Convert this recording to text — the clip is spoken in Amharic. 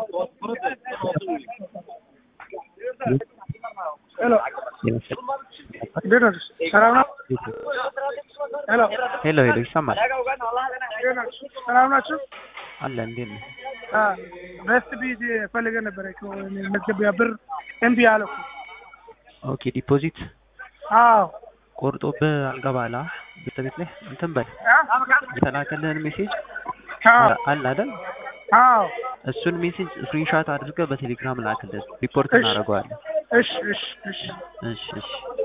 ሄሎ እንዴት ነህ? ሰላም ነው? ሄሎ ሄሎ ሄሎ ይሰማል እንዴት ናችሁ? ሰላም ናችሁ? አለ እንዴት ነው? በስት ቢዚ ፈልገህ ነበረ እኮ እኔ መዝገቢያ ብር እምቢ አለ እኮ። ኦኬ ዲፖዚት አዎ ቆርጦብህ አልገባላ ቤት ቤት ላይ እንትን በል የተላከልህን ሜሴጅ አዎ አለ አይደል? አዎ እሱን ሜሴጅ ስክሪንሻት አድርገህ በቴሌግራም ላክልን ሪፖርት እሺ። እናደርገዋለን። እሺ እሺ እሺ እሺ እሺ